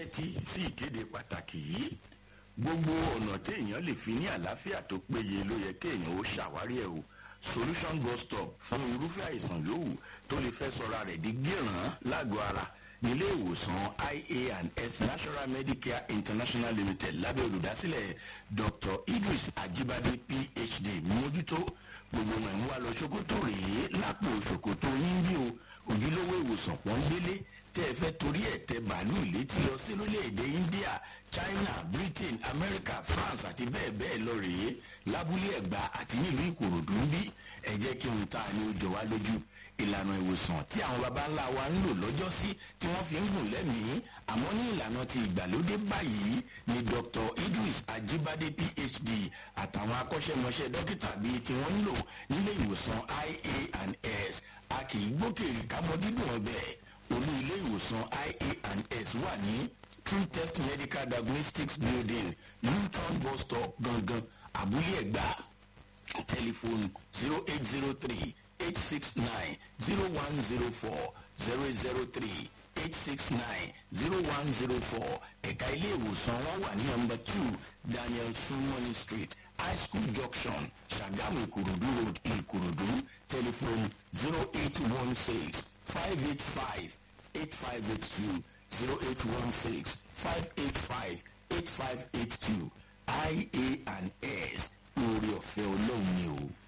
tẹ́tí sí ìkéde pàtàkì yìí gbogbo ọ̀nà téèyàn lè fi ní àlàáfíà tó péye ló yẹ kéèyàn ó ṣàwárí ẹ̀ o solution bus stop fún irúfẹ́ àìsàn yòówù tó lè fẹ́ sọra rẹ̀ di gíràn lágọ̀ọ́ ara nílé ìwòsàn ia and s national medicare international limited lábẹ́ olùdásílẹ̀ dr idris ajibade phd mójútó gbogbo wọn ń wá lọ ṣòkòtò rèé lápò ṣòkòtò yín bí o ojúlówó ìwòsàn pọ́ńbélé tẹ́ ẹ fẹ́ torí ẹ̀ tẹ bàálù létí lọ sí lórílẹ̀‐èdè india china britain america france àti bẹ́ẹ̀ bẹ́ẹ̀ lọ rèé lábúlé ẹ̀gbá àti nílùú ìkòròdú ń bí ẹ jẹ́ kí n ta ni ó jọ wá lójú ìlànà ìwòsàn tí àwọn baba ńlá wa ń lò lọ́jọ́ sí tí wọ́n fi ń gùn lẹ́mìí àmọ́ ní ìlànà ti ìgbàlódé báyìí ni dr idris ajibade phd àtàwọn akọ́ṣẹ́mọṣẹ́ dókítà bíi tí wọ́n ń lò nílé ìwòsàn ia and s a kì í gbókèrè kábọ́ dídùn ọbẹ̀ olú ilé ìwòsàn ia and s wà ní true test medical diagnostics building newton bus stop gangan abúlé ẹ̀gbá tẹlifóònù zero eight zero three eight six nine zero one zero four zero zero three eight six nine zero one zero four ẹ̀ka ilé ìwòsàn wọn wà ní nọmba two daniel sumoni street high school junction sagamu ìkòròdú road ìkòròdú tẹlifóònù zero eight one six five eight five eight five eight two zero eight one six five eight five eight five eight two ia and s oore ọ̀fẹ́ ọlọ́run ni o.